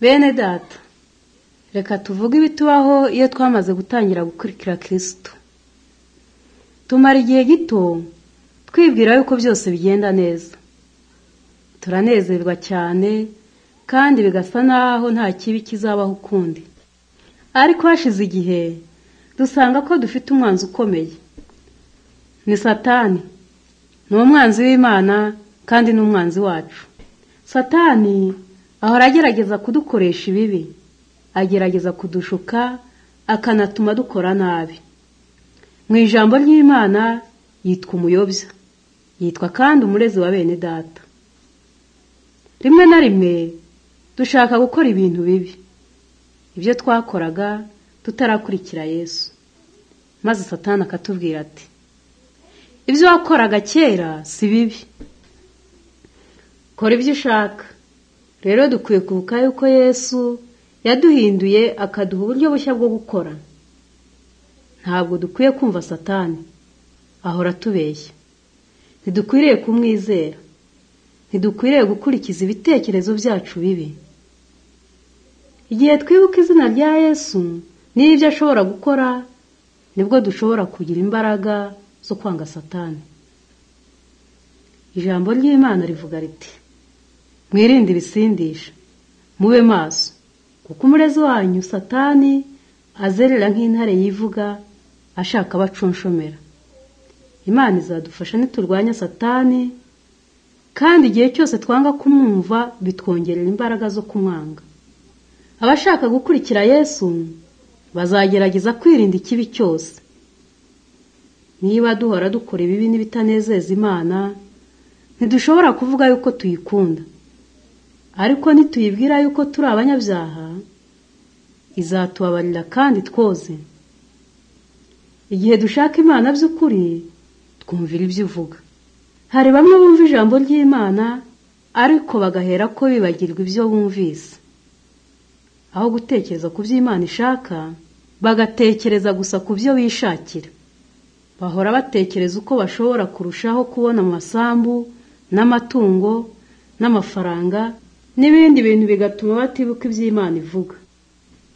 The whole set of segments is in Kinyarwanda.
bene data reka tuvuge ibitubaho iyo twamaze gutangira gukurikira kirisito tumara igihe gito twibwira yuko byose bigenda neza turanezerwa cyane kandi bigasa n'aho nta kibi kizabaho ukundi ariko hashize igihe dusanga ko dufite umwanzi ukomeye ni satani ni umwanzi w'imana kandi ni umwanzi wacu satani ahora agerageza kudukoresha ibibi agerageza kudushuka akanatuma dukora nabi mu ijambo ry'imana yitwa umuyobya yitwa kandi umurezi wa bene data rimwe na rimwe dushaka gukora ibintu bibi ibyo twakoraga tutarakurikira yesu maze satana akatubwira ati ibyo wakoraga kera si bibi kora ibyo ushaka rero dukwiye kubuka yuko yesu yaduhinduye akaduha uburyo bushya bwo gukora ntabwo dukwiye kumva satani ahora atubeshya ntidukwiriye kumwizera ntidukwiriye gukurikiza ibitekerezo byacu bibi igihe twibuka izina rya yesu n'ibyo ashobora gukora nibwo dushobora kugira imbaraga zo kwanga satani ijambo ry'imana rivuga riti mwirinde ibisindisha mube maso kuko umurezi wanyu satani azerera nk'intare yivuga ashaka abacunshomera imana izadufasha niturwanya satani kandi igihe cyose twanga kumwumva bitwongerera imbaraga zo kumwanga abashaka gukurikira yesu bazagerageza kwirinda ikibi cyose niba duhora dukora ibibi n'ibitanezeza imana ntidushobora kuvuga yuko tuyikunda ariko nituyibwira yuko turi abanyabyaha izatubabarira kandi twoze igihe dushaka imana by'ukuri twumvira ibyo uvuga hari bamwe bumva ijambo ry'imana ariko bagahera ko bibagirwa ibyo bumvise aho gutekereza ku byo imana ishaka bagatekereza gusa ku byo bishakira bahora batekereza uko bashobora kurushaho kubona amasambu n'amatungo n'amafaranga n'ibindi bintu bigatuma batibuka iby'imana ivuga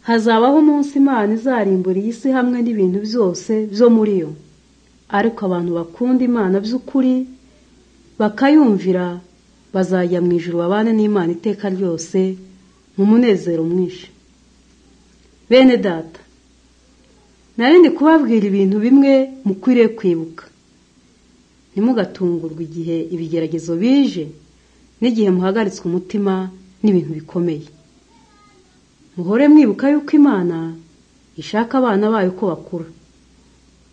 hazabaho umunsi imana izarimbura iyi si hamwe n'ibintu byose byo muri yo ariko abantu bakunda imana by'ukuri bakayumvira bazajya mu ijoro babane n'imana iteka ryose mu munezero mwinshi bene data narindi kubabwira ibintu bimwe mukwiriye kwibuka ntimugatungurwe igihe ibigeragezo bije n'igihe muhagaritswe umutima n'ibintu bikomeye muhore mwibuka yuko imana ishaka abana bayo ko bakura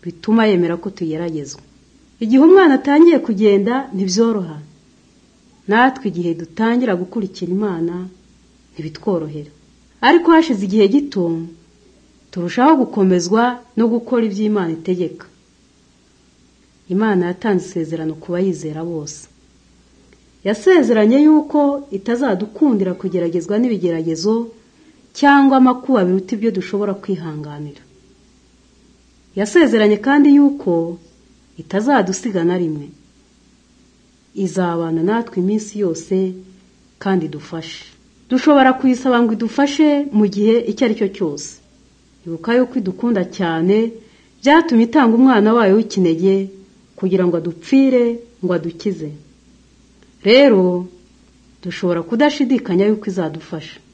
bituma yemera ko tugeragezwa igihe umwana atangiye kugenda ntibyoroha natwe igihe dutangira gukurikira imana ntibitworohera ariko hashize igihe gito turushaho gukomezwa no gukora ibyo imana itegeka imana yatanze isezerano ku bayizera bose yasezeranye yuko itazadukundira kugeragezwa n'ibigeragezo cyangwa amakuba biruta ibyo dushobora kwihanganira yasezeranye kandi yuko itazadusiga na rimwe izabana natwe iminsi yose kandi idufashe dushobora kuyisaba ngo idufashe mu gihe icyo ari cyo cyose ibuka yuko idukunda cyane byatumye itanga umwana wayo w'ikinege kugira ngo adupfire ngo adukize rero dushobora kudashidikanya yuko izadufasha